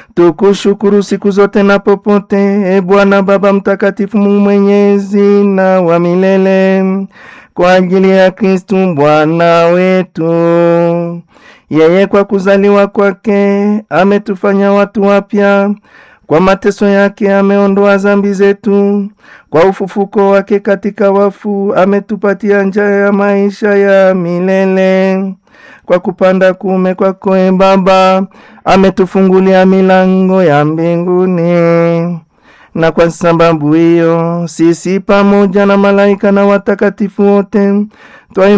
tukushukuru siku zote na popote, e Bwana Baba Mtakatifu, Mungu mwenyezi na wa milele, kwa ajili ya Kristu Bwana wetu. Yeye kwa kuzaliwa kwake ametufanya watu wapya, kwa mateso yake ameondoa zambi zetu, kwa ufufuko wake katika wafu ametupatia njia ya maisha ya milele. Kwa kupanda kuume kwako e Baba ametufungulia milango ya mbinguni, na kwa sababu hiyo sisi pamoja na malaika na watakatifu wote twa